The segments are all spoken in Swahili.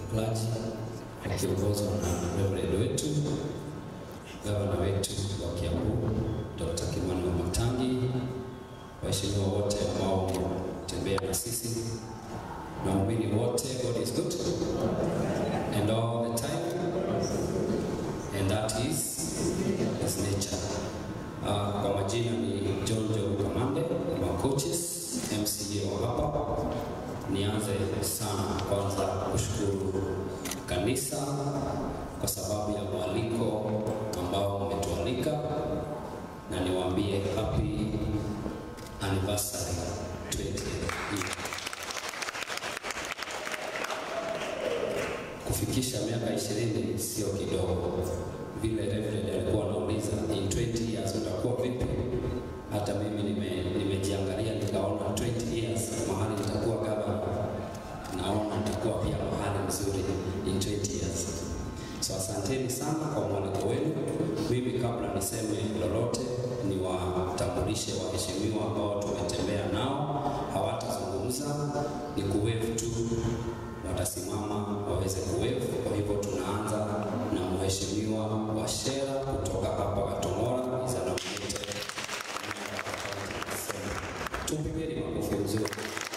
Clergy wakiongozwa na Reverend wetu gavana wetu wa Kiambu Dr. Kimani Wamatangi, waheshimiwa wote ambao wametembea na sisi na waumini wote, God is good and all the time and that is his nature. Uh, kwa majina ni John Joe Kamande wa coaches MCA wa hapa. Nianze sana kwanza kushukuru kanisa kwa sababu ya mwaliko ambao umetualika, na niwaambie happy anniversary 20 year. Kufikisha miaka ishirini sio kidogo. Vile Reverend alikuwa anauliza in 20 years utakuwa vipi? Hata mimi nime, nimejiangalia nikaona 20 years mahali nitakuwa gavana, naona nitakuwa pia mahali mzuri in 20 years. So asanteni sana kwa mwaliko wenu. Mimi kabla niseme lolote, niwatambulishe waheshimiwa ambao tumetembea nao, hawatazungumza, ni kuwave tu, watasimama waweze kuwave. Kwa hivyo tunaanza na mheshimiwa Washera kutoka hapa Gatong'ora, is a nominated Tupigeni makofi mzuri.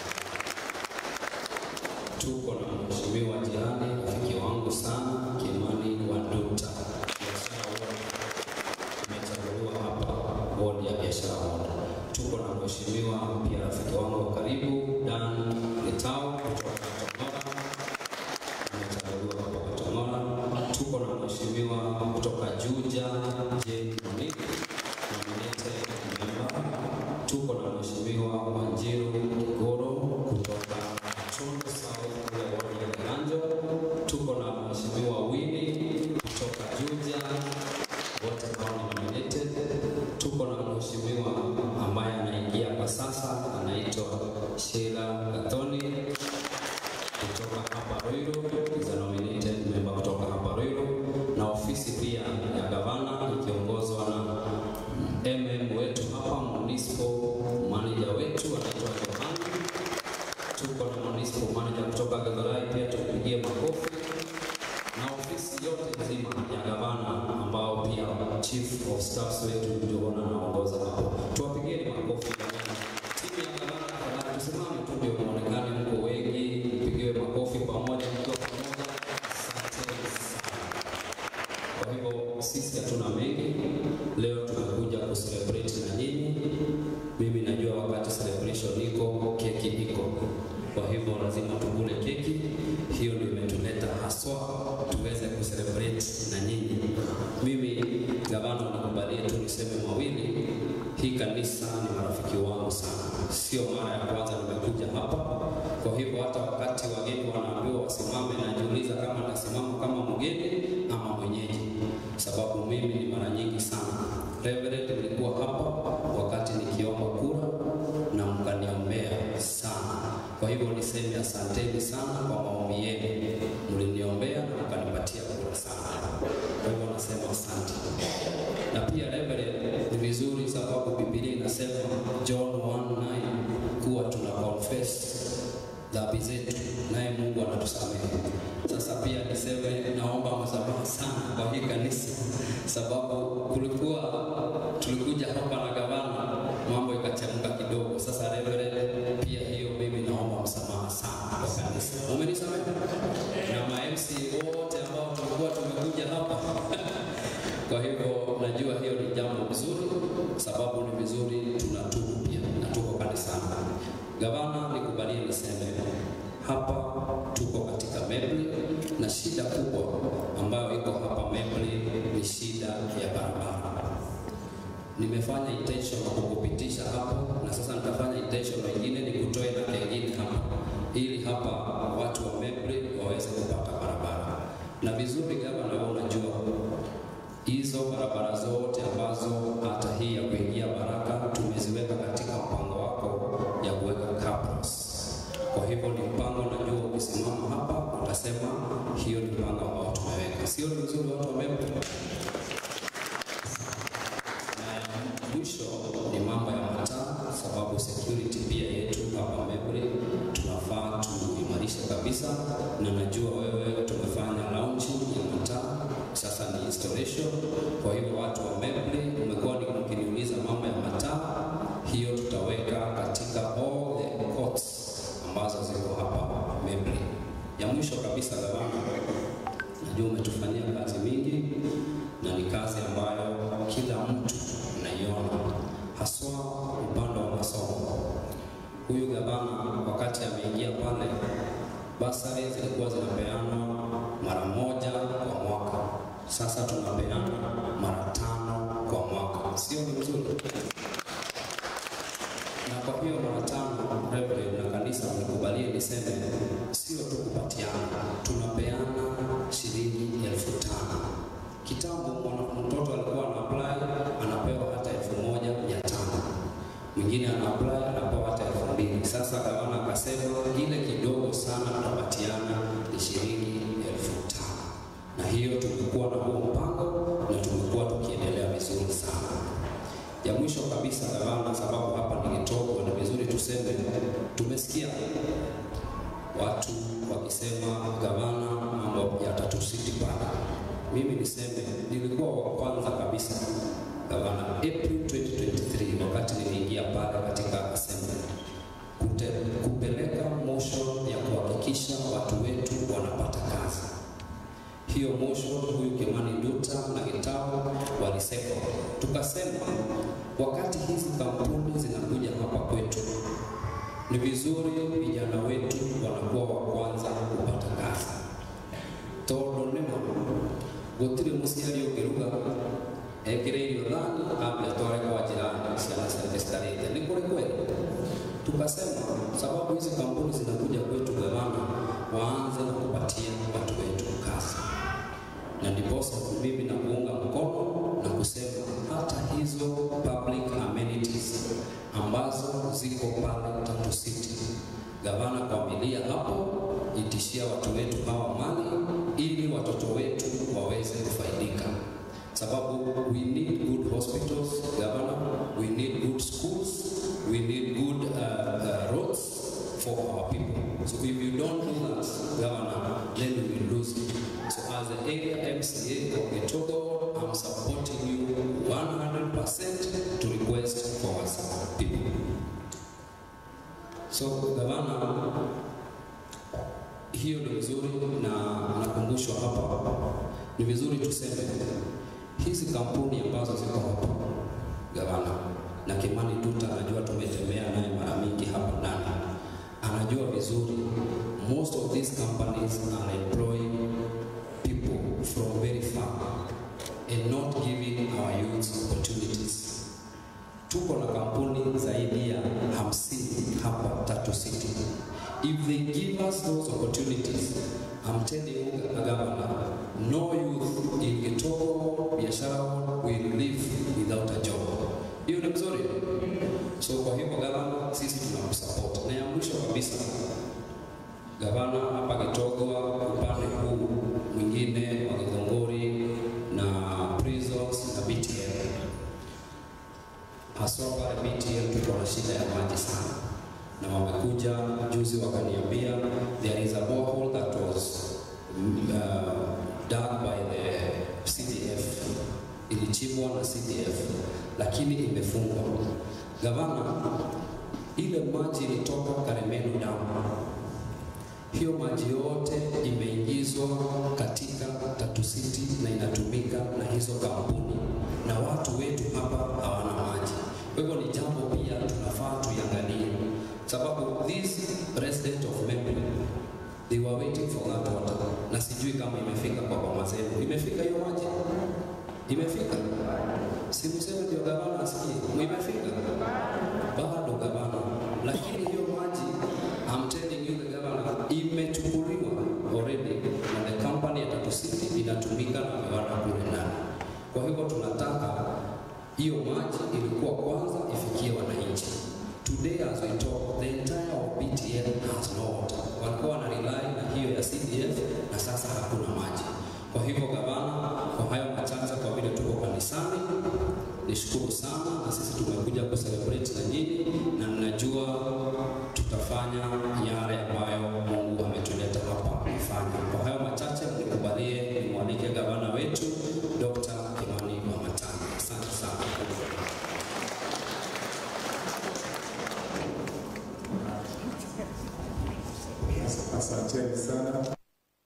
Tuko na mheshimiwa jirani, rafiki wangu sana, Kimani Wanduta, biashara ward, amechaguliwa hapa ward ya biashara ward. Tuko na mheshimiwa pia rafiki wangu wa karibu Dan Letao kutoka Gatong'ora, amechaguliwa hapa Gatong'ora. Tuko na mheshimiwa kutoka Juja Jane Monique, nominated member. Tuko na mheshimiwa Wanjiru Kigoro kutoka Chombo South kule wadi ya Kiganjo. Tuko na mheshimiwa Winnie kutoka Juja, wote hao ni nominated. Tuko na mheshimiwa ambaye anaingia kwa sasa anaitwa Sheila Gathoni kutoka hapa Ruiru, is a nominated member kutoka hapa Ruiru, na ofisi pia ya gavana ikiongozwa na MM wetu hapa, municipal manager wetu anaitwa Johani. Tuko na municipal manager kutoka Githurai pia tupigie makofi, na ofisi yote nzima ya gavana ambao pia chief of staffs wetu Johana anaongoza hapo, tuwapigieni makofi jamani. Timu ya gavana tafadhali tusimame tu ndio muonekane mko wengi, mpigiwe makofi pamoja mkiwa pamoja. Asanteni sana. Kwa hivyo sisi hatuna mengi leo, tumekuja kucelebrate na nyinyi. Mimi najua wakati celebration iko, keki iko, kwa hivyo lazima tukule keki. Hiyo ndio imetuleta haswa tuweze kucelebrate na nyinyi. Mimi gavana, nikubalie tu niseme mawili. Hii kanisa ni marafiki wangu sana, sio mara ya kwanza nimekuja hapa. Kwa hivyo hata wakati wageni wanaambiwa wasimame, najiuliza kama nitasimama kama mgeni ama mwenyeji, sababu mimi ni mara nyingi sana. Reverend, nilikuwa hapa wakati nikiomba kura na mkaniombea sana. Kwa hivyo niseme asanteni sana kwa maombi yenu, mliniombea na mkanipatia kura sana. Kwa hivyo nasema asante. Na pia Reverend, ni vizuri sababu Biblia inasema John 1:9 kuwa tuna confess dhambi zetu naye Mungu anatusamehe. Sasa pia niseme naomba msamaha sana kwa hii kanisa, sababu kulikuwa tulikuja hapa na gavana, mambo ikachemka kidogo. Sasa Reverend, pia hiyo mimi naomba msamaha sana kwa kanisa, umenisamehe na ma MC wote ambao tulikuwa tumekuja hapa kwa hivyo najua hiyo ni jambo mzuri, sababu ni vizuri tunatubu pia na tuko kanisani. Gavana, nikubalie niseme hapa tuko katika Mebli na shida kubwa ambayo iko hapa Mebli ni shida ya barabara. Nimefanya intention ya kukupitisha hapo na sasa nitafanya intention nyingine nikutoe na kengine hapa ili hapa watu wa Mebli waweze kupata barabara. Na vizuri gavana, wewe unajua hizo barabara zote ambazo hata hii ya kuingia Baraka tumeziweka katika mpango wako ya kuweka cabros. Kwa hivyo ni mpango, najua ukisimama hapa utasema hiyo ni mpango ambao tumeweka, sio ni mzuri watu wa Mebri. Na mwisho ni mambo ya mataa, sababu security pia yetu hapa Mebri tunafaa tuimarishe kabisa kabisa, na najua wewe tumefanya launching ya mataa, sasa ni installation. Kwa hivyo watu wa Memble umekuwa ni mkiniuliza mambo ya mataa, hiyo tutaweka katika all the courts ambazo ziko hapa Memble. Ya mwisho kabisa, gavana, najua umetufanyia kazi mingi na ni kazi ambayo kila mtu anaiona, haswa upande wa masomo. Huyu gavana wakati ameingia pale, basari zilikuwa zinapeanwa mara moja kwa mwaka, sasa tunapeana mara tano kwa mwaka, sio ni mzuri? Na kwa hiyo mara tano, Reverend na kanisa mnikubalie niseme, sio tu kupatiana, tunapeana shilingi elfu tano. Kitambo mwana- mtoto alikuwa ana apply anapewa hata elfu moja mia tano mwingine ana apply anapewa hata elfu mbili Sasa gavana akasema ile kidogo sana tunapatiana ni shilingi elfu tano na hiyo tumekuwa na huo mpango na tumekuwa tukiendelea vizuri sana. Ya mwisho kabisa gavana, sababu hapa ni Gitogwa, ni vizuri tuseme, tumesikia watu wakisema gavana, mambo yatatusiti pale. Mimi niseme nilikuwa wa kwanza kabisa gavana April 2023 wakati niliingia pale katika assembly kute, kupeleka motion ya kuhakikisha watu wetu wanapata kazi. Hiyo motion huyu Kimani Nduta na Gitau walisema, tukasema wakati hizi kampuni zinakuja hapa kwetu ni vizuri vijana wetu wanakuwa wa kwanza kupata kazi tondu nima gutire muciari ungiruga ekire irio thani ambe atware kwa jirani ciana ciake citarĩte nĩ kũrĩ kweli tukasema sababu hizi kampuni zinakuja kwetu gavana waanze na kupatia watu wetu kazi na ndiposa mimi na kuunga mkono na kusema hata hizo public amenities ambazo ziko pale Tatu City, gavana kwamilia hapo, itishia watu wetu hawa mali ili watoto wetu waweze kufaidika, sababu we need good hospitals governor, we need good schools, we need good uh, uh, roads for our people. So if you don't do that, governor, then we will lose it. So as the area MCA of Gitogo, I'm supporting you 100% to request for our people. So gavana, hiyo ni vizuri na nakumbushwa hapa, ni vizuri tuseme hizi kampuni ambazo ziko hapa gavana na Kimani Duta, anajua tumetembea naye mara mingi hapa ndani, anajua vizuri most of these companies are employing people from very far and not giving our youths opportunities. Tuko na kampuni zaidi ya hamsini hapa Tatu City. If they give us those opportunities, I'm telling you, Governor, no youth in Gitogo biashara will live without a job. Hiyo ni mzuri. So kwa hivyo gavana, sisi tunakusupport. Na ya mwisho kabisa, gavana hapa Gitogwa, upande huu mwingine wa Githunguri na prisons na BTL, haswa pale BTL tuko na shida ya maji sana, na wamekuja juzi wakaniambia there is a borehole that was uh, dug by the CDF, ilichimbwa na CDF lakini imefungwa. Gavana, ile maji ilitoka Karemenu damu hiyo maji yote imeingizwa katika Tatu City na inatumika na hizo kampuni, na watu wetu hapa hawana maji. Kwa hivyo ni jambo pia tunafaa tuiangalie, sababu these resident of Membe they were waiting for that water, na sijui kama imefika kwa mama zenu. Imefika hiyo maji? Imefika? Si mseme ndio gavana asikie, imefika bado gavana, lakini hiyo maji I'm telling you the governor, imechukuliwa already na the company ya Tatu City inatumika na viwanda kule ndani. Kwa hivyo tunataka hiyo maji ilikuwa kwanza ifikie wananchi. Today as we talk, the entire of BTL has no water. Walikuwa wana rely na hiyo ya CDF na sasa hakuna maji. Kwa hivyo gavana, kwa hayo machache, kwa vile tuko kanisani, nishukuru sana, na sisi tumekuja kucelebrate na nyinyi, na ninajua tutafanya yale ambayo Mungu ametuleta sana.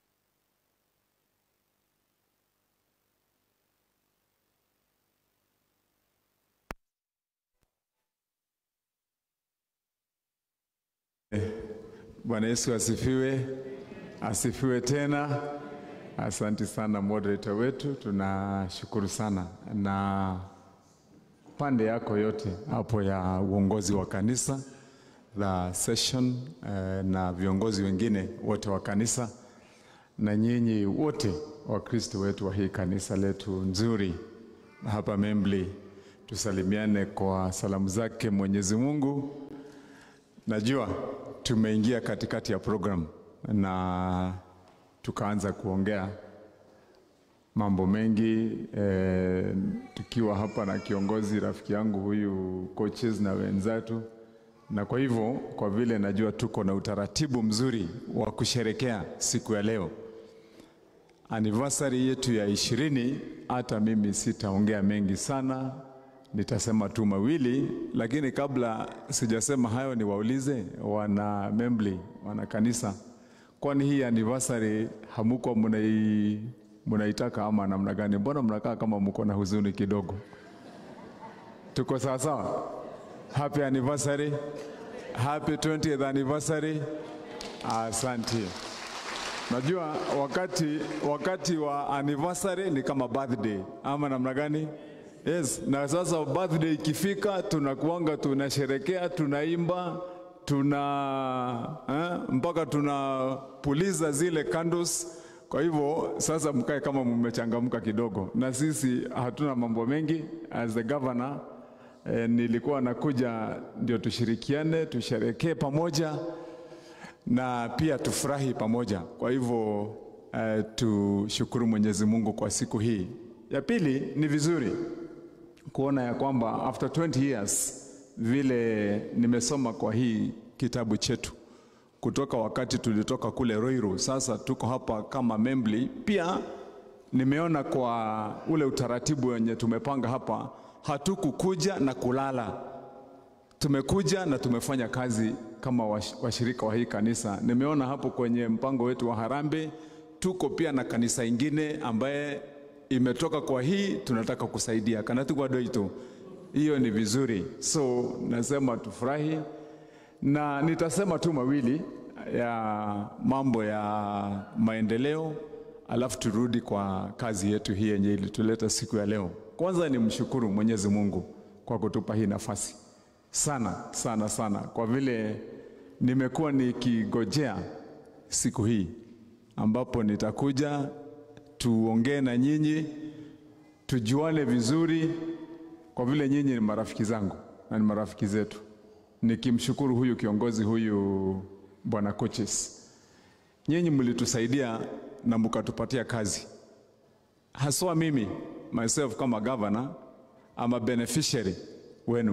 Bwana Yesu asifiwe, asifiwe tena. Asante sana moderator wetu, tunashukuru sana na pande yako yote hapo ya uongozi wa kanisa la session eh, na viongozi wengine wote wa kanisa na nyinyi wote Wakristo wetu wa hii kanisa letu nzuri hapa Membli, tusalimiane kwa salamu zake Mwenyezi Mungu. Najua tumeingia katikati ya program na tukaanza kuongea mambo mengi eh, tukiwa hapa na kiongozi rafiki yangu huyu coaches na wenzetu, na kwa hivyo, kwa vile najua tuko na utaratibu mzuri wa kusherekea siku ya leo anniversary yetu ya ishirini, hata mimi sitaongea mengi sana, nitasema tu mawili, lakini kabla sijasema hayo, niwaulize wana Membli, wana kanisa, kwani hii anniversary hamuko munai munaitaka ama namna gani? Mbona mnakaa kama mko na huzuni kidogo? Tuko sawa sawa? Happy anniversary, happy 20th anniversary. Asante. Najua wakati, wakati wa anniversary ni kama birthday ama namna gani? Yes, na sasa birthday ikifika tunakuanga tunasherekea, tunaimba, tuna eh, mpaka tunapuliza zile candles. Kwa hivyo sasa mkae kama mmechangamka kidogo, na sisi hatuna mambo mengi. As the governor eh, nilikuwa nakuja ndio tushirikiane, tusherekee pamoja na pia tufurahi pamoja. Kwa hivyo uh, tushukuru Mwenyezi Mungu kwa siku hii. Ya pili ni vizuri kuona ya kwamba after 20 years vile nimesoma kwa hii kitabu chetu kutoka wakati tulitoka kule Ruiru, sasa tuko hapa kama Membli. Pia nimeona kwa ule utaratibu wenye tumepanga hapa, hatukukuja na kulala tumekuja na tumefanya kazi kama washirika wa hii kanisa. Nimeona hapo kwenye mpango wetu wa Harambee tuko pia na kanisa ingine ambaye imetoka kwa hii, tunataka kusaidia kanatigwa doito. Hiyo ni vizuri, so nasema tufurahi, na nitasema tu mawili ya mambo ya maendeleo, alafu turudi kwa kazi yetu hii yenye ilituleta siku ya leo. Kwanza ni mshukuru Mwenyezi Mungu kwa kutupa hii nafasi sana sana sana, kwa vile nimekuwa nikigojea siku hii ambapo nitakuja tuongee na nyinyi, tujuane vizuri, kwa vile nyinyi ni marafiki zangu na ni marafiki zetu, nikimshukuru huyu kiongozi huyu bwana coaches, nyinyi mlitusaidia na mkatupatia kazi, haswa mimi myself kama governor ama beneficiary wenu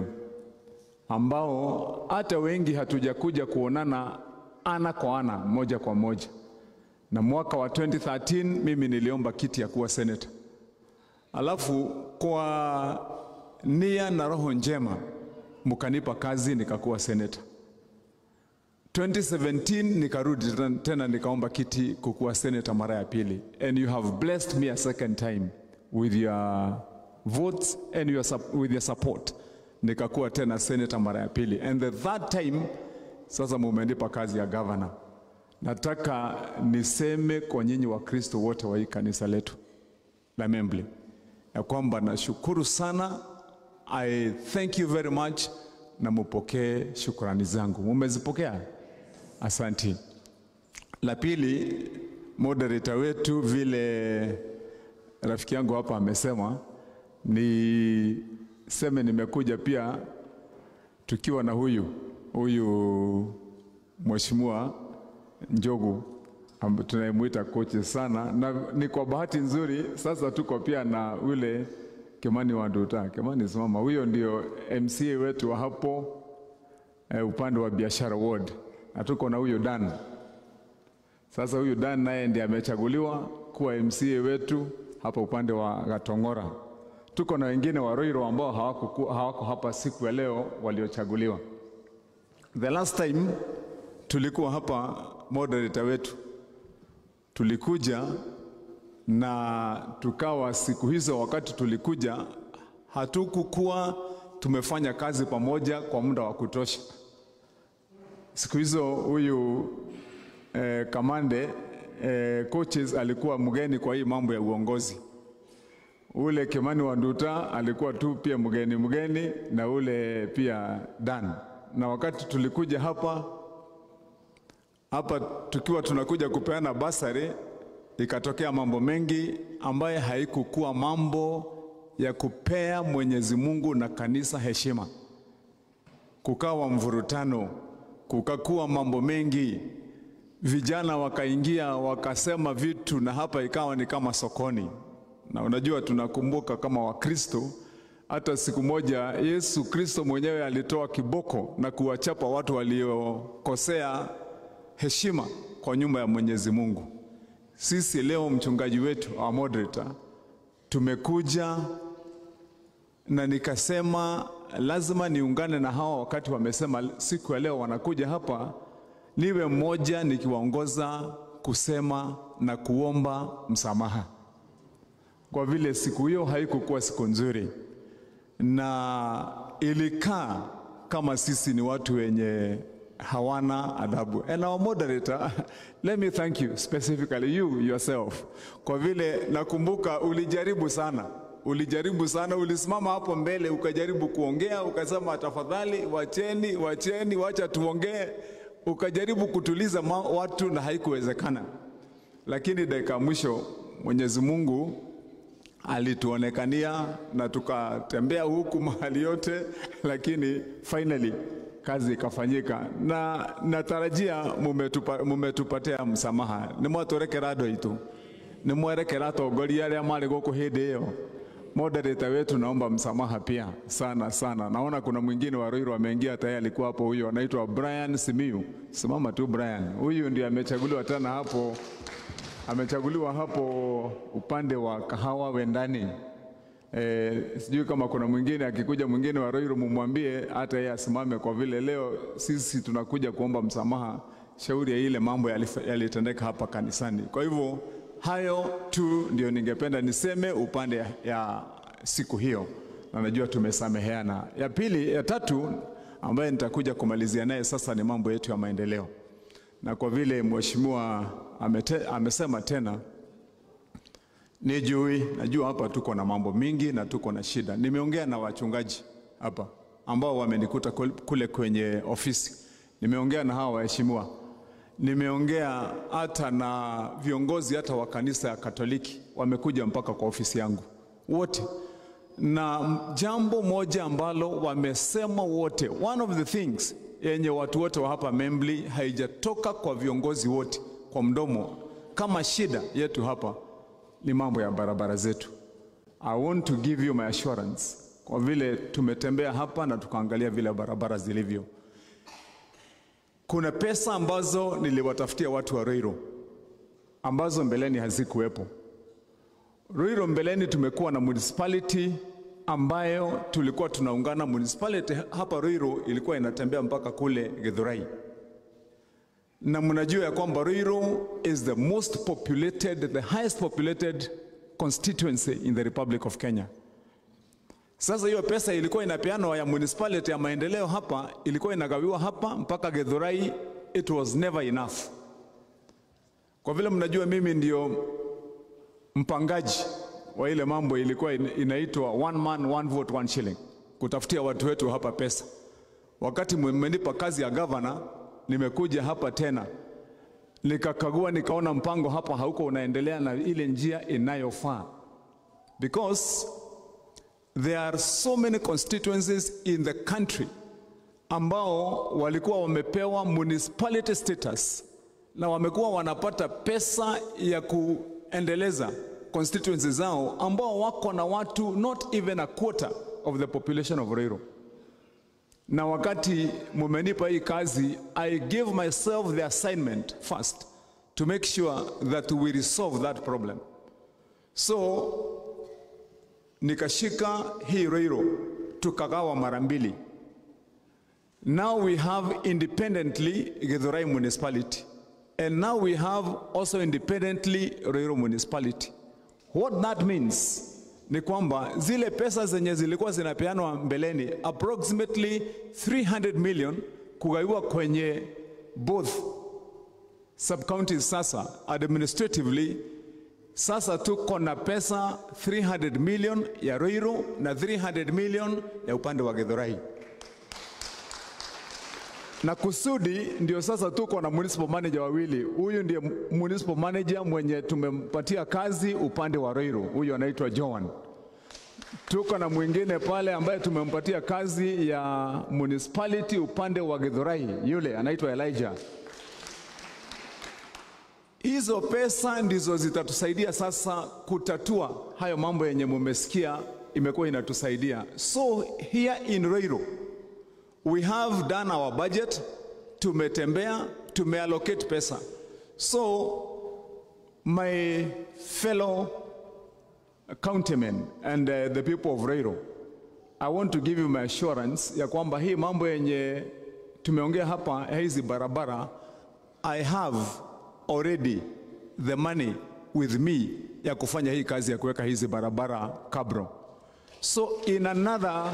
ambao hata wengi hatujakuja kuonana ana kwa ana moja kwa moja. Na mwaka wa 2013 mimi niliomba kiti ya kuwa senator, alafu kwa nia na roho njema mkanipa kazi nikakuwa senator. 2017 nikarudi tena nikaomba kiti kukuwa senator mara ya pili, and you have blessed me a second time with your votes and your, with your support nikakuwa tena senator mara ya pili, and the third time sasa mumenipa kazi ya governor. Nataka niseme kwa nyinyi Wakristo wote wa hii kanisa letu la Membli ya kwamba nashukuru sana, I thank you very much, na mupokee shukrani zangu. Mumezipokea? Asanti. La pili, moderator wetu vile rafiki yangu hapa amesema ni seme nimekuja pia tukiwa na huyu huyu mheshimiwa Njogu tunayemwita kochi sana, na ni kwa bahati nzuri sasa tuko pia na ule Kimani Wanduta. Kimani simama, huyo ndio MCA wetu wa hapo eh, upande wa biashara ward, na tuko na huyo Dan. Sasa huyu Dan naye ndiye amechaguliwa kuwa MCA wetu hapa upande wa Gatongora tuko na wengine wa Roiro ambao hawako, hawako hapa siku ya leo waliochaguliwa. The last time tulikuwa hapa, moderator wetu tulikuja na tukawa siku hizo, wakati tulikuja, hatukukuwa tumefanya kazi pamoja kwa muda wa kutosha. Siku hizo huyu eh, kamande eh, coaches alikuwa mgeni kwa hii mambo ya uongozi. Ule Kimani Wanduta alikuwa tu pia mgeni mgeni, na ule pia Dan. Na wakati tulikuja hapa hapa tukiwa tunakuja kupeana basari, ikatokea mambo mengi ambaye haikukuwa mambo ya kupea Mwenyezi Mungu na kanisa heshima. Kukawa mvurutano, kukakuwa mambo mengi, vijana wakaingia wakasema vitu, na hapa ikawa ni kama sokoni. Na unajua tunakumbuka kama Wakristo, hata siku moja Yesu Kristo mwenyewe alitoa kiboko na kuwachapa watu waliokosea heshima kwa nyumba ya Mwenyezi Mungu. Sisi leo mchungaji wetu our moderator tumekuja na nikasema lazima niungane na hawa wakati wamesema siku ya leo wanakuja hapa, niwe mmoja nikiwaongoza kusema na kuomba msamaha, kwa vile siku hiyo haikukuwa siku nzuri na ilikaa kama sisi ni watu wenye hawana adabu. And our moderator, let me thank you specifically you yourself, kwa vile nakumbuka ulijaribu sana, ulijaribu sana, ulisimama hapo mbele ukajaribu kuongea, ukasema tafadhali, wacheni, wacheni, wacha tuongee, ukajaribu kutuliza ma- watu na haikuwezekana, lakini dakika ya mwisho Mwenyezi Mungu alituonekania na tukatembea huku mahali yote, lakini finally kazi ikafanyika, na natarajia mumetupa, mumetupatia msamaha nimwaturekera andu aitu nimwerekera atongoria aria mari guku hindi iyo moderator wetu naomba msamaha pia sana sana. Naona kuna mwingine wa Ruiru ameingia tayari, alikuwa hapo, huyo anaitwa Brian Simiu. Simama tu Brian, huyu ndiye amechaguliwa tena hapo, amechaguliwa hapo upande wa kahawa wendani. E, sijui kama kuna mwingine akikuja mwingine wa Ruiru mumwambie hata yeye asimame, kwa vile leo sisi tunakuja kuomba msamaha shauri ya ile mambo yalif- yalitendeka hapa kanisani. Kwa hivyo hayo tu ndio ningependa niseme upande ya, ya siku hiyo, na najua tumesameheana. Ya pili, ya tatu ambaye nitakuja kumalizia naye sasa ni mambo yetu ya maendeleo, na kwa vile mheshimiwa amete, amesema tena Nijui, najua hapa tuko na mambo mingi na tuko na shida. Nimeongea na wachungaji hapa ambao wamenikuta kul- kule kwenye ofisi, nimeongea na hawa waheshimiwa, nimeongea hata na viongozi hata wa kanisa ya Katoliki, wamekuja mpaka kwa ofisi yangu wote, na jambo moja ambalo wamesema wote, one of the things yenye watu wote wa hapa Membli haijatoka kwa viongozi wote kwa mdomo kama shida yetu hapa ni mambo ya barabara zetu. I want to give you my assurance, kwa vile tumetembea hapa na tukaangalia vile barabara zilivyo. Kuna pesa ambazo niliwatafutia watu wa Ruiru ambazo mbeleni hazikuwepo. Ruiru mbeleni tumekuwa na municipality ambayo tulikuwa tunaungana. Municipality hapa Ruiru ilikuwa inatembea mpaka kule Githurai na mnajua ya kwamba Ruiru is the most populated, the highest populated constituency in the Republic of Kenya. Sasa hiyo pesa ilikuwa inapeanwa ya municipality ya maendeleo hapa, ilikuwa inagawiwa hapa mpaka Githurai, it was never enough. Kwa vile mnajua mimi ndio mpangaji wa ile mambo, ilikuwa ina- inaitwa one man one vote one shilling, kutafutia watu wetu hapa pesa. Wakati mmenipa kazi ya gavana, nimekuja hapa tena nikakagua, nikaona mpango hapa hauko unaendelea na ile njia inayofaa, because there are so many constituencies in the country ambao walikuwa wamepewa municipality status na wamekuwa wanapata pesa ya kuendeleza constituencies zao ambao wako na watu not even a quarter of the population of Ruiru na wakati mumenipa hii kazi, I give myself the assignment first to make sure that we resolve that problem. So nikashika hii Ruiru tukagawa mara mbili. Now we have independently Githurai municipality And now we have also independently Ruiru municipality. What that means ni kwamba zile pesa zenye zilikuwa zinapeanwa mbeleni approximately 300 million kugaiwa kwenye both sub-counties sasa administratively sasa tuko na pesa 300 million ya Ruiru na 300 million ya upande wa Githurai na kusudi ndio sasa tuko na municipal manager wawili. Huyu ndiye municipal manager mwenye tumempatia kazi upande wa Ruiru, huyu anaitwa Joan. Tuko na mwingine pale ambaye tumempatia kazi ya municipality upande wa Githurai, yule anaitwa Elijah. Hizo pesa ndizo zitatusaidia sasa kutatua hayo mambo yenye mumesikia imekuwa inatusaidia. So here in Ruiru we have done our budget, tumetembea, tumeallocate pesa. So my fellow countrymen and uh, the people of Ruiru, I want to give you my assurance ya kwamba hii mambo yenye tumeongea hapa ya hizi barabara, I have already the money with me ya kufanya hii kazi ya kuweka hizi barabara kabro. So in another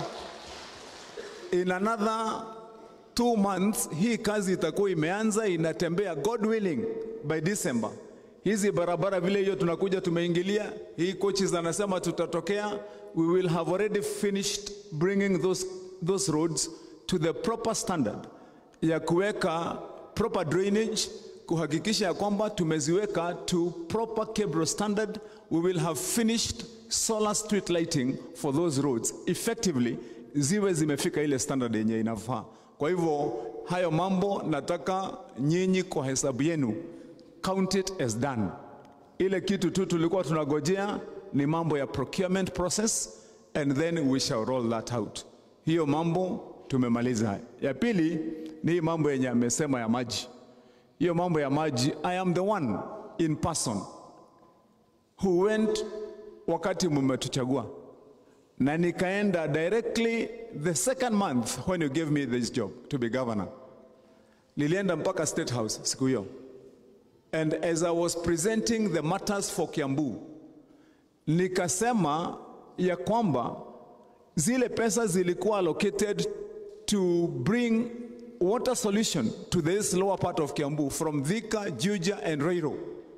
in another two months hii kazi itakuwa imeanza inatembea, God willing, by December. Hizi barabara vile hiyo tunakuja tumeingilia, hii coaches anasema tutatokea, we will have already finished bringing those, those roads to the proper standard ya kuweka proper drainage, kuhakikisha ya kwamba tumeziweka to proper cable standard. We will have finished solar street lighting for those roads effectively ziwe zimefika ile standard yenye inafaa. Kwa hivyo hayo mambo nataka nyinyi kwa hesabu yenu count it as done. Ile kitu tu tulikuwa tunagojea ni mambo ya procurement process and then we shall roll that out. Hiyo mambo tumemaliza. Ya pili ni hii mambo yenye amesema ya maji. Hiyo mambo ya maji, I am the one in person who went wakati mumetuchagua na nikaenda directly the second month when you gave me this job to be governor. Nilienda mpaka State House siku hiyo. And as I was presenting the matters for Kiambu, nikasema ya kwamba zile pesa zilikuwa allocated to bring water solution to this lower part of Kiambu from Thika, Juja and Ruiru.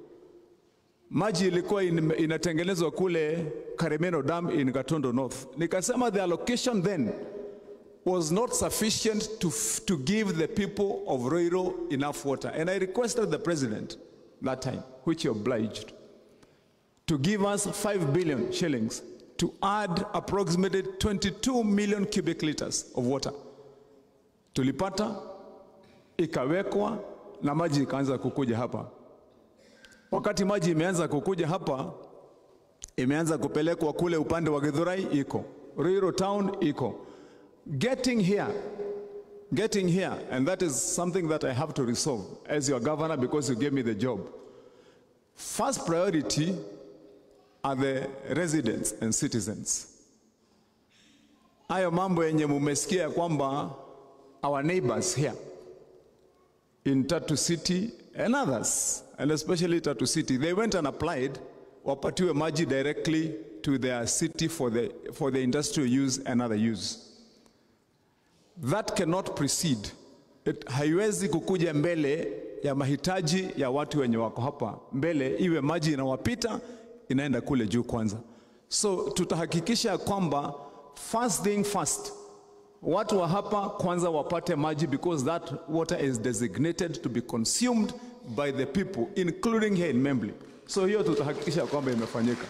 Maji ilikuwa in, inatengenezwa kule Karemeno Dam in Gatondo North. Nikasema the allocation then was not sufficient to, to give the people of Ruiru enough water. And I requested the president that time, which he obliged, to give us 5 billion shillings to add approximately 22 million cubic liters of water. Tulipata, ikawekwa na maji ikaanza kukuja hapa. Wakati maji imeanza kukuja hapa, imeanza kupelekwa kule upande wa Githurai iko, Ruiru town iko. Getting here, getting here, and that is something that I have to resolve as your governor because you gave me the job. First priority are the residents and citizens. Hayo mambo yenye mumesikia kwamba our neighbors here in Tatu City and others, and especially Tatu City, they went and applied wapatiwe maji directly to their city for the, for the industrial use and other use. That cannot precede. It, haiwezi kukuja mbele ya mahitaji ya watu wenye wako hapa mbele, iwe maji inawapita inaenda kule juu kwanza. So tutahakikisha kwamba first thing first, watu wa hapa kwanza wapate maji because that water is designated to be consumed by the people including here in Membli. So hiyo tutahakikisha kwamba imefanyika,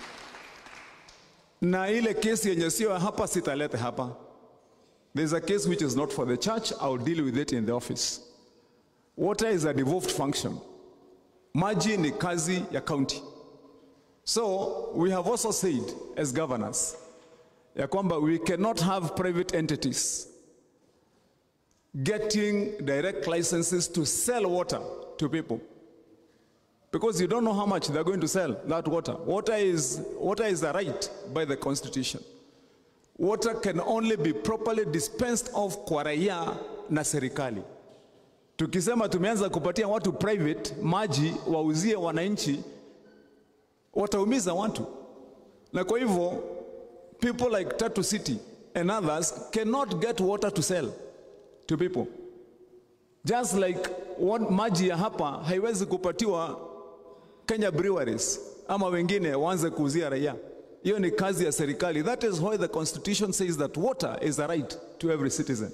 na ile kesi yenye sio ya hapa sitalete hapa. There's a case which is not for the church, I'll deal with it in the office. Water is a devolved function. Maji ni kazi ya county. So we have also said as governors ya kwamba we cannot have private entities getting direct licenses to sell water to people because you don't know how much they're going to sell that water. Water is, water is a right by the constitution. Water can only be properly dispensed of kwa raia na serikali. Tukisema tumeanza kupatia watu private maji wauzie wananchi, wataumiza watu, na kwa hivyo people like Tatu City and others cannot get water to sell to people just like what maji ya hapa haiwezi kupatiwa Kenya Breweries ama wengine waanze kuuzia raia. Hiyo ni kazi ya serikali. That is why the constitution says that water is a right to every citizen.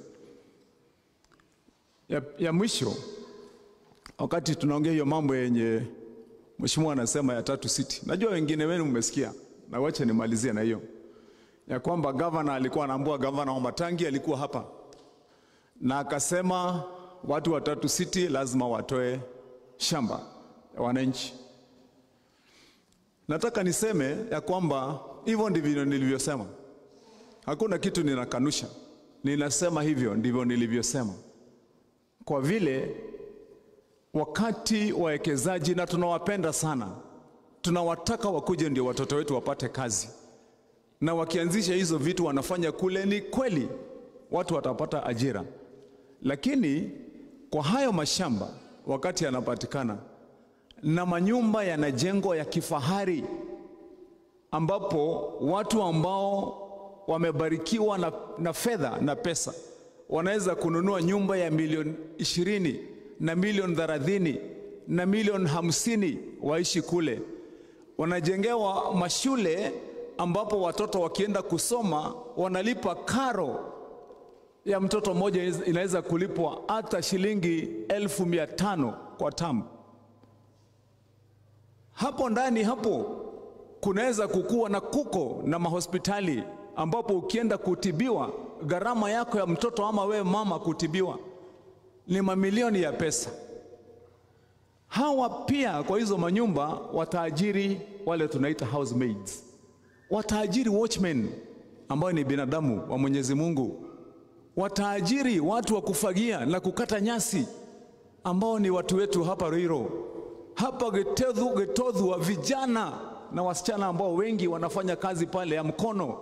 Ya, ya mwisho wakati tunaongea hiyo mambo yenye mheshimiwa anasema ya Tatu City, najua wengine wenu mmesikia, na wacha nimalizie na hiyo ya kwamba gavana alikuwa anaambua, gavana wa Matangi alikuwa hapa na akasema watu wa Tatu City lazima watoe shamba ya wananchi. Nataka niseme ya kwamba hivyo ndivyo nilivyosema, hakuna kitu ninakanusha, ninasema hivyo ndivyo nilivyosema, kwa vile wakati wawekezaji, na tunawapenda sana, tunawataka wakuje ndio watoto wetu wapate kazi, na wakianzisha hizo vitu wanafanya kule, ni kweli watu watapata ajira, lakini kwa hayo mashamba wakati yanapatikana na manyumba yanajengwa ya kifahari, ambapo watu ambao wamebarikiwa na, na fedha na pesa wanaweza kununua nyumba ya milioni ishirini na milioni thelathini na milioni hamsini waishi kule. Wanajengewa mashule ambapo watoto wakienda kusoma wanalipa karo ya mtoto mmoja inaweza kulipwa hata shilingi elfu mia tano kwa tamu. Hapo ndani hapo kunaweza kukuwa na kuko na mahospitali ambapo ukienda kutibiwa gharama yako ya mtoto ama wewe mama kutibiwa ni mamilioni ya pesa. Hawa pia kwa hizo manyumba wataajiri wale tunaita housemaids, wataajiri watchmen ambao ni binadamu wa Mwenyezi Mungu, wataajiri watu wa kufagia na kukata nyasi ambao ni watu wetu hapa Ruiru, hapa Getodhu, Getodhu wa vijana na wasichana ambao wengi wanafanya kazi pale ya mkono,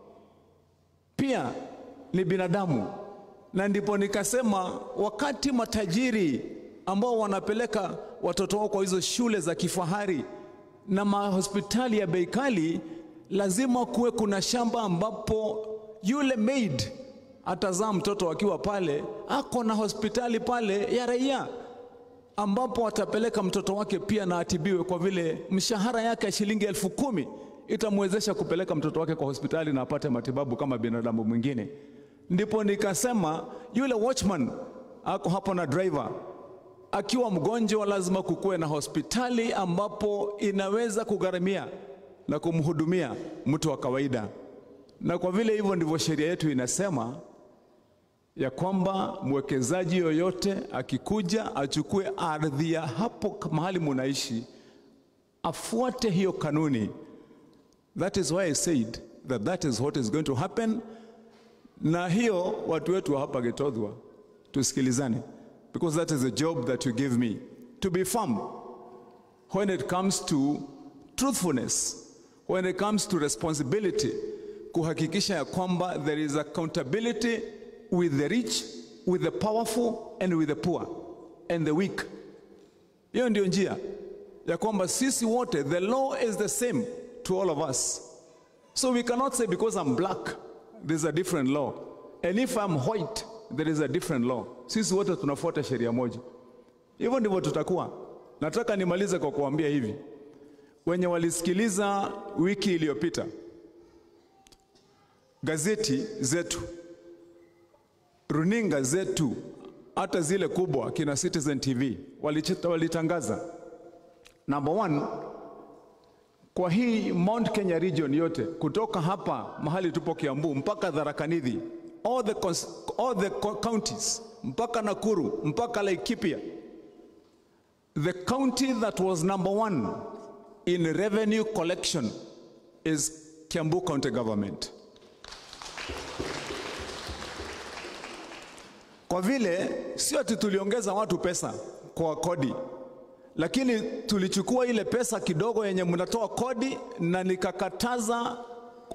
pia ni binadamu. Na ndipo nikasema wakati matajiri ambao wanapeleka watoto wao kwa hizo shule za kifahari na mahospitali ya bei kali, lazima kuwe kuna shamba ambapo yule maid atazaa mtoto akiwa pale, ako na hospitali pale ya raia ambapo atapeleka mtoto wake pia na atibiwe, kwa vile mshahara yake ya shilingi elfu kumi itamwezesha kupeleka mtoto wake kwa hospitali na apate matibabu kama binadamu mwingine. Ndipo nikasema yule watchman ako hapo na driver akiwa mgonjwa, lazima kukuwe na hospitali ambapo inaweza kugharamia na kumhudumia mtu wa kawaida. Na kwa vile hivyo ndivyo sheria yetu inasema ya kwamba mwekezaji yoyote akikuja achukue ardhi ya hapo mahali munaishi, afuate hiyo kanuni. That is why I said that that is what is going to happen. Na hiyo watu wetu wa hapa Getodhwa tusikilizane, because that is the job that you give me to be firm when it comes to truthfulness, when it comes to responsibility, kuhakikisha ya kwamba there is accountability with the rich, with the powerful and with the poor and the weak. Hiyo ndio njia ya kwamba sisi wote, the law is the same to all of us. So we cannot say because I'm black there's a different law and if I'm white there is a different law. Sisi wote tunafuata sheria moja. Hivyo ndivyo tutakuwa. Nataka nimalize kwa kuambia hivi, wenye walisikiliza wiki iliyopita gazeti zetu runinga zetu hata zile kubwa kina Citizen TV walichita, walitangaza number one, kwa hii Mount Kenya region yote kutoka hapa mahali tupo Kiambu mpaka Tharaka Nithi, all the, cons- all the co- counties mpaka Nakuru mpaka Laikipia, the county that was number one in revenue collection is Kiambu County Government. Kwa vile sio ati tuliongeza watu pesa kwa kodi, lakini tulichukua ile pesa kidogo yenye mnatoa kodi na nikakataza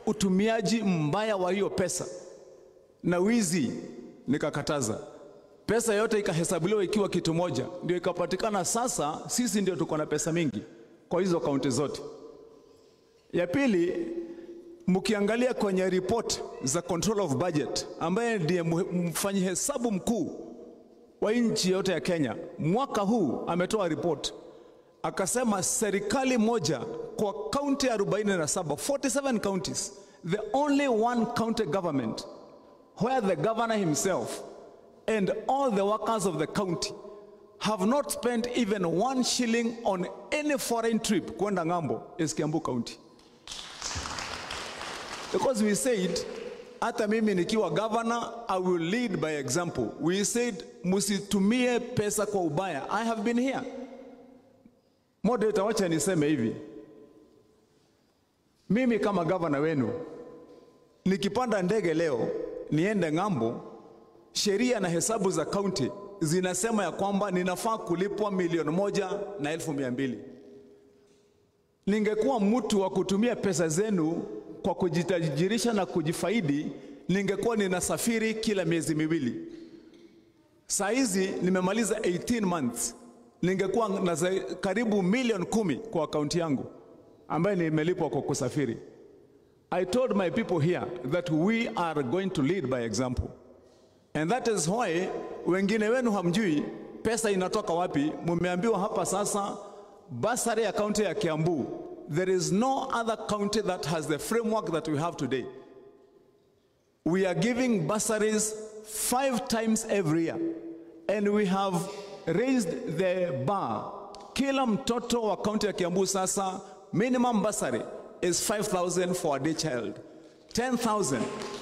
utumiaji mbaya wa hiyo pesa na wizi nikakataza. pesa yote ikahesabuliwa ikiwa kitu moja, ndio ikapatikana sasa sisi ndio tuko na pesa mingi kwa hizo kaunti zote. Ya pili, mkiangalia kwenye report za control of budget, ambaye ndiye mfanyi hesabu mkuu wa nchi yote ya Kenya, mwaka huu ametoa report akasema serikali moja kwa kaunti 47 47 counties the only one county government where the governor himself and all the workers of the county have not spent even one shilling on any foreign trip kwenda ng'ambo is Kiambu County because we said hata mimi nikiwa governor I will lead by example we said msitumie pesa kwa ubaya I have been here Moderator, wacha niseme hivi, mimi kama gavana wenu nikipanda ndege leo niende ng'ambo, sheria na hesabu za kaunti zinasema ya kwamba ninafaa kulipwa milioni moja na elfu mia mbili. Ningekuwa mtu wa kutumia pesa zenu kwa kujitajirisha na kujifaidi, ningekuwa ninasafiri kila miezi miwili. Saa hizi nimemaliza 18 months ningekuwa na karibu milioni kumi kwa akaunti yangu ambaye nimelipwa kwa kusafiri. I told my people here that we are going to lead by example. And that is why wengine wenu hamjui pesa inatoka wapi. Mumeambiwa hapa sasa basari ya kaunti ya Kiambu. There is no other county that has the framework that we have today. We are giving bursaries five times every year. And we have raised the bar. Kila mtoto wa kaunti ya Kiambu sasa minimum bursary is 5000 for a day child. 10,000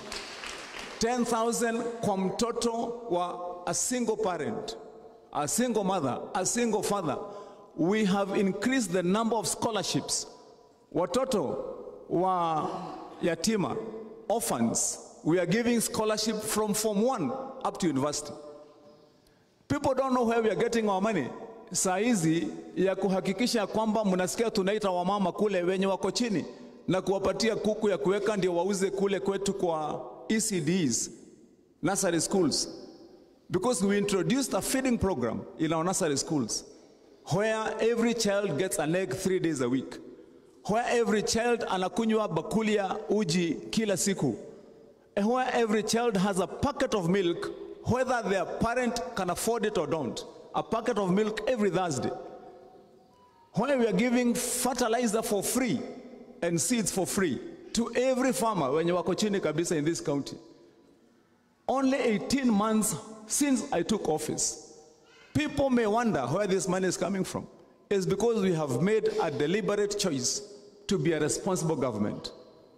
10,000 kwa mtoto wa a single parent, a single mother, a single father. We have increased the number of scholarships. Watoto wa yatima, orphans, we are giving scholarship from form 1 up to university. People don't know where we are getting our money. Saa hizi ya kuhakikisha kwamba mnasikia tunaita wamama kule wenye wako chini na kuwapatia kuku ya kuweka ndio wauze kule kwetu kwa ECDs, nursery schools. Because we introduced a feeding program in our nursery schools where every child gets an egg three days a week. Where every child anakunywa bakuli ya uji kila siku. And where every child has a packet of milk whether their parent can afford it or don't, a packet of milk every Thursday. When we are giving fertilizer for free and seeds for free to every farmer wenye wako chini kabisa in this county. Only 18 months since I took office. People may wonder where this money is coming from. It's because we have made a deliberate choice to be a responsible government.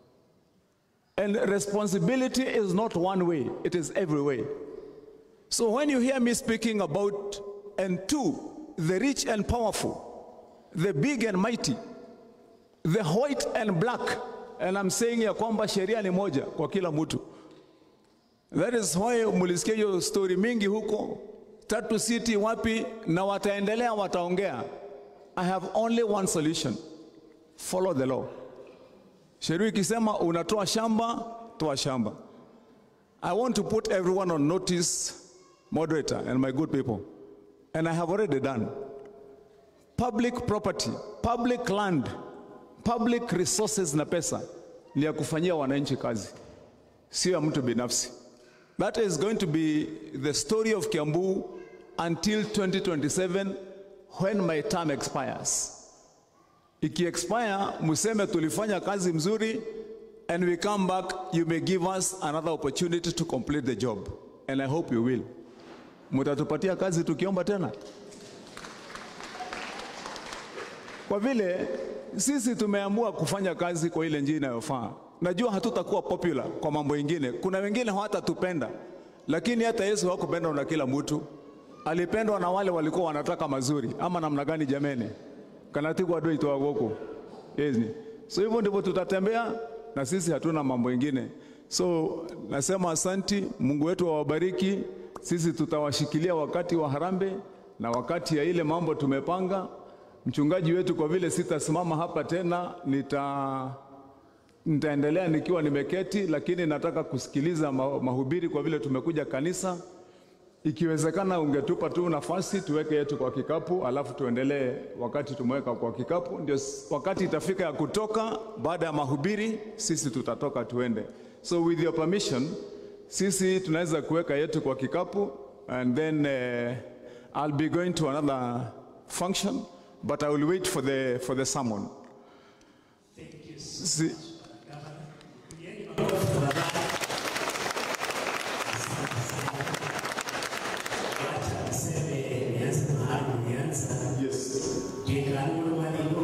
And responsibility is not one way, it is every way. So when you hear me speaking about, and two, the rich and powerful, the big and mighty, the white and black, and I'm saying ya kwamba sheria ni moja kwa kila mtu. That is why mulisikia hiyo story mingi huko tatu city wapi, na wataendelea wataongea. I have only one solution, follow the law. Sheria ikisema unatoa shamba, toa shamba. I want to put everyone on notice moderator and my good people, and I have already done. Public property, public land, public resources na pesa ni ya kufanyia wananchi kazi, sio ya mtu binafsi. That is going to be the story of Kiambu until 2027 when my term expires. Iki expire, museme tulifanya kazi mzuri and we come back, you may give us another opportunity to complete the job. And I hope you will. Mutatupatia kazi tukiomba tena? Kwa vile sisi tumeamua kufanya kazi kwa ile njia inayofaa. Najua hatutakuwa popular kwa mambo ingine. Kuna wengine hawatatupenda, lakini hata Yesu hakupendwa na kila mtu. Alipendwa na wale walikuwa wanataka mazuri, ama namna gani jameni? kanatigwa doi toa goko yes. So hivyo ndivyo tutatembea, na sisi hatuna mambo ingine. So nasema asanti, Mungu wetu awabariki. Sisi tutawashikilia wakati wa harambe na wakati ya ile mambo tumepanga. Mchungaji wetu, kwa vile sitasimama hapa tena, nita nitaendelea nikiwa nimeketi, lakini nataka kusikiliza ma- mahubiri kwa vile tumekuja kanisa. ikiwezekana ungetupa tu nafasi tuweke yetu kwa kikapu, alafu tuendelee. Wakati tumeweka kwa kikapu, ndio s- wakati itafika ya kutoka. Baada ya mahubiri, sisi tutatoka tuende. So with your permission, sisi tunaweza kuweka yetu kwa kikapu and then uh, I'll be going to another function but I will wait for the, for the sermon. Si, Niseme nianze mahali nianza. yes. Jekani mwalimu